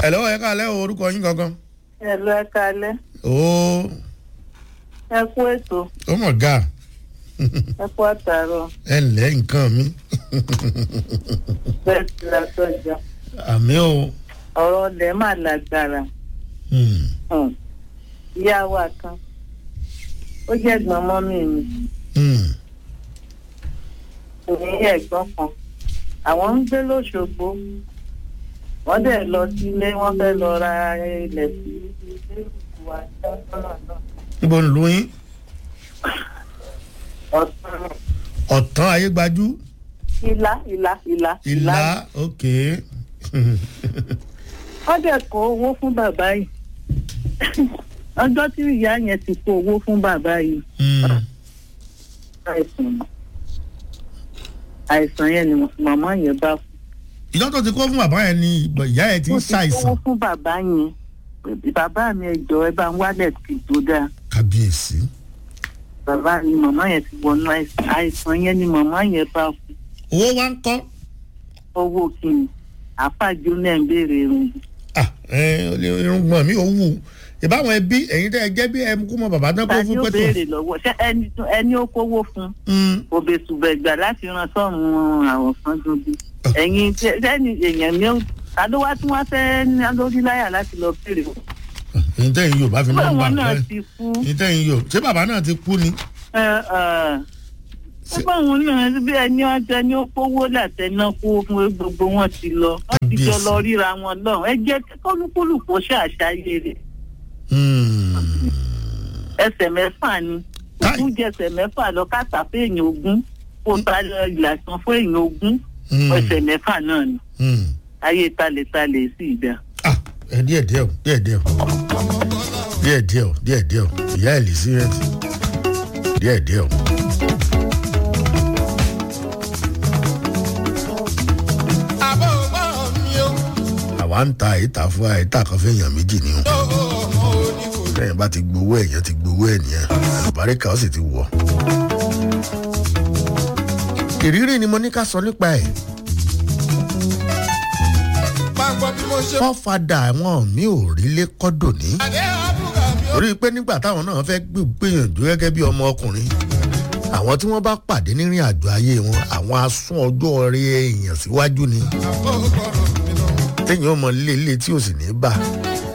Hello, ẹ káalẹ́ o, orúkọ yín gangan. ẹ lọ ẹ kalẹ Ó ẹ kú ètò ó mọ̀ ga ẹ kú àtàrọ ẹ ǹlẹ́ nǹkan mi. bẹẹ ti ra sọjà Àmì o. ọrọ ọlẹ mà lágbára Hmm. um, ìyá wa kan ó jẹ ẹgbọn mọmí mi Hmm. òní ẹgbọn kan àwọn ń gbé lọsọgbó wọn dẹ lọ sílé wọn fẹẹ lọ ra ilẹ sí ilé ìlú wa lọ́nà náà Níbo ń lu yín? ọ̀sán Ọ̀tán ayégbájú. ìlà ìlà ìlà Ìlà ok. wọ́n dẹ̀ kó owó fún bàbá yìí ọjọ́ tí ìyá yẹn ti kó owó fún bàbá yìí Hmm. àìsàn àìsàn yẹn ni màmá yẹn bá kú. Ìjọ́ tó ti kó fún bàbá yẹn ni ìgbà- ìyá yẹn ti ń ó ti kówó ṣàìsàn. fún bàbá yẹn pé bàbá mi ẹjọ ẹ bá ń wálẹ̀ kì í tó dáa Kábíyèsí. bàbá ni màmá yẹn ti wọnú àìsàn àìsàn yẹn ni màmá yẹn bá kú Owó wa ń kọ́. owó kìnnì àfàjò náà ń béèrè irun Ah, ẹ irungbọ̀n mi ò wù. Ìbáwọn ẹbí ẹ̀yin tẹ́ ẹ jẹ́ bí ẹ kú mọ bàbá tán kó ta ni fún ó pẹ́tọ̀. béèrè lọ́wọ́ ṣé ẹni tó- ẹni ó kówó fún Hmm. òbèsùbẹ̀gbà láti ran sọ́run àwọn kan dúdú. ẹ̀yin tí- sẹ́ni èèyàn ní ta ló wá tí wọ́n fẹ́ ní lórí láyà láti lọ bèrè. Ẹ̀yin tẹ́yin yóò bá fi máa ń báwọn gbà náà bẹ́ẹ̀. ti kú. Ẹ̀yin tẹ́yin yóò. Ṣé bàbá náà ti kú ni? ẹ, ẹ, báwọn náà bí ẹni ọjọ́ ni ó kówó látẹná kó fún gbogbo wọn ti lọ. wọ́n ti jọ Kábíyèsí. lọ ríra wọn lọ. ẹ jẹ́ kí kólúkúlùkù ṣàṣàyè rẹ̀. Hmm. ẹsẹ̀ mẹ́fà ni. Táì. ogún jẹ́ ẹsẹ̀ mẹ́fà lọ káàtà fún èèyàn ogún. kó ta ìlàsàn fún èèyàn ogún. Hmm. ẹsẹ̀ mẹ́fà náà ni. Hmm. ayé talẹ̀talẹ̀ sí ìdá. ah ẹ díẹ̀ díẹ̀ o díẹ̀ díẹ̀ o díẹ̀ díẹ̀ o díẹ̀ díẹ̀ o ìyá elizabeth díẹ̀ díẹ̀ o. àbọ̀ ọgbọ́n mi ó àwa ń ta ìta fún àìta kan fún èèyàn méjì ni o tó ọmọ onífò. lẹ́yìn bá ti gbowó èèyàn ti gbowó ẹ̀ nìyẹn àlùbáríkà ó sì ti wọ̀. ìrírí ni mo ní ká sọ nípa ẹ̀ máa gbọ́ bí mo ṣe. fọ́fadà àwọn mi ò rí lé kọ́dọ̀ ní. àdé àbúrò mi ó. torí pé nígbà táwọn náà fẹ́ gbé- gbìyànjú gẹ́gẹ́ bí ọmọ ọkùnrin àwọn tí wọ́n bá pàdé nírìn àjò ayé wọn àwọn asún ọjọ́ rẹ èèyàn síwájú ni àbọ̀ ọgbọ́n mi lọ. téèyàn ọmọ líle tí ò sì ní bà